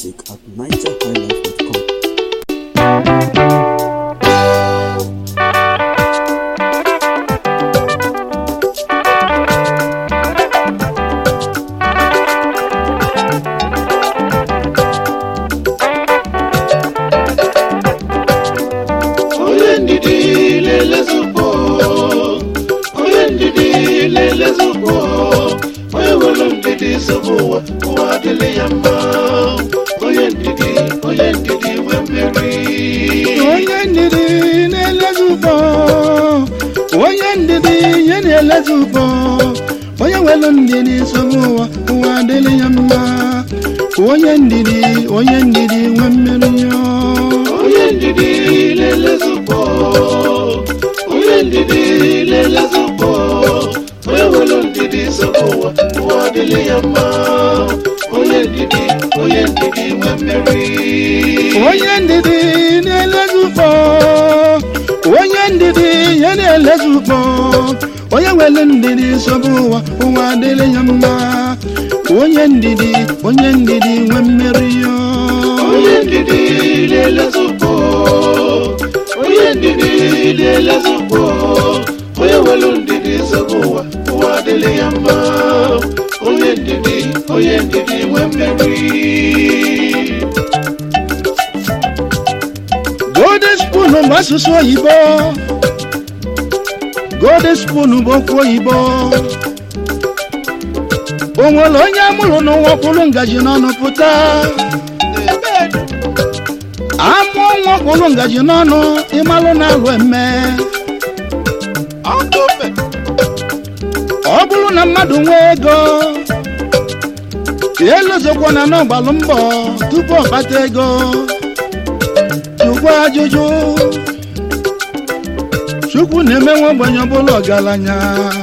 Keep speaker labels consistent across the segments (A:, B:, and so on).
A: music at nigerhighlife.com.
B: onye ndidi lelezukwo onye ndidi lelezukwo onye nwere ndidi nsogbu ụwa ụwa adịghị ya mma onye ndidi onye ndidi nwe mmeri
C: onye ndidi na-elezi ụgbọ onye ndidi ya na-elezi ụgbọ onye nwere ndidi nsogbu ụwa ụwa adịghị ya mma onye ndidi onye ndidi nwe mmeri ya
B: onye ndidi lelezukwo onye ndidi lelezukwo onye nwere ndidi nsogbu ụwa ụwa adịghị ya mma onye ndidi onye ndidi nwe mmeri
C: onye ndidi na-elezi ụgbọ onye ndidi ya na-elezi ụgbọ onye nwere ndidi nsogbu ụwa ụwa adịghị ya mma onye ndidi onye ndidi nwe mmeri ya
B: onye ndidi na-elezukwo onye ndidi na-elezukwo onye nwere ndidi nsogbu ụwa ụwa adịghị ya mma onye ndidi onye ndidi nwe mmeri
C: golden spoon bụ asụsụ oyibo golden spoon bụ okwu oyibo o nwere onye amụrụ n'ụwa kwụrụ ngaji n'ọnụ pụta amụọ nwa kwụrụ ngaji n'ọnụ ịmalụ na-alụ eme ọ bụrụ na mmadụ nwee ego elozokwa na n'ọgbalụ mbọ tupu ọ kpata ego jụkwa ajụjụ chukwu na-eme nwa ogbenye ọbụla ọgaranya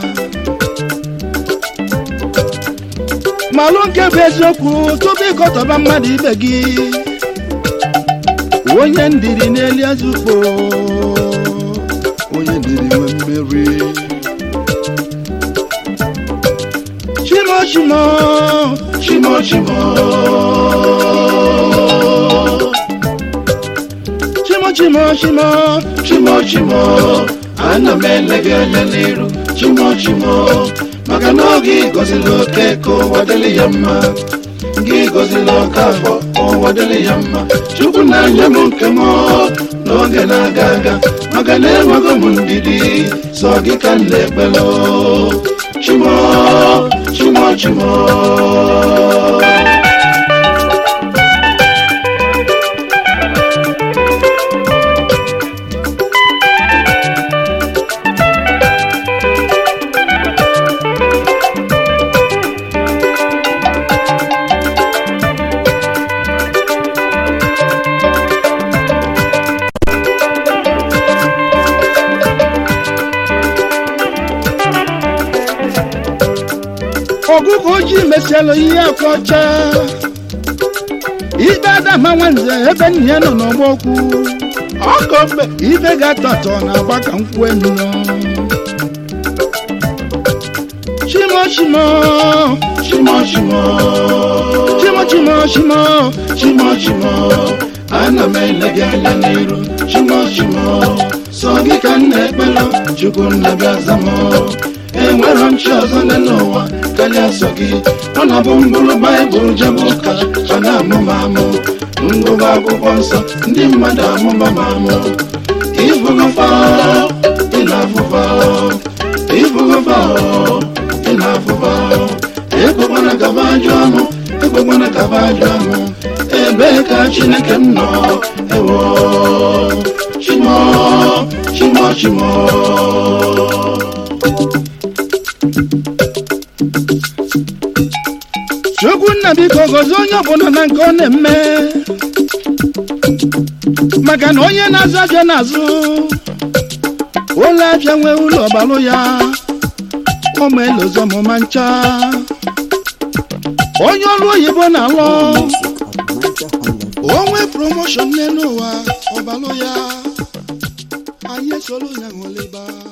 C: malụ nke bụ eziokwu tupu ịkọtọba mmadụ ibe gị onye ndiri n'elu eze ukpo onye ndiri nwe mmeri chimo chimo
B: chimo chimo
C: chimo chimo chimo
B: chimo chimo ana m ele gị anya n'iru chimo chimo maka na oge ịgọzila oke ka ụwa dịrị ya mma gị gọzila oke afọ ka ụwa dịrị ya mma chukwu na-anya m nke m n'oge na-aga aga maka na enwego m ndidi sọ gị ka m na-ekpelo chimo chimo chimo
C: ọgụgụ ojii mesialụ ihe akwa ọcha ibe adama nwanze ebe nna ya nọ n'ọgba okwu ọkọ mgbe ibe ga-atọ atọ na-agba ka nkwụ enu chimo chimo
B: chimo chimo
C: chimo chimo chimo
B: chimo chimo ana m ele gị anya n'iru chimo chimo sọ gị ka m na-ekpelụ chukwu nnabịa zam enwere m chi ọzọ nne n'ụwa karịa sọ gị ọ na-abụ mbụrụ baịbụl jebe ụka ọ na-amụma amụ ngụba akwụkwọ nsọ ndị mmadụ amụma ma amụ ịbụgọfa ị na-afụfa ịbụgọfa ị na-afụfa ekwekwana gaba ajọ ọnụ ekwekwana gaba ajọ ọnụ ebee ka chineke m nọ ewo chimo chimo chimo
C: chukwu nna biko gozie onye ọbụla na nke ọ na-eme maka na onye na-azụ abịa n'azụ ụlọ abịa nwee ụlọ ọbalụ ya ụmụ elozo ọmụma ncha onye ọrụ oyibo na-alụ
A: Music at nigerhighlife.com.
C: onwe promoshọn n'elu ụwa ọbalụ ya anyị esoro ya ṅụlịba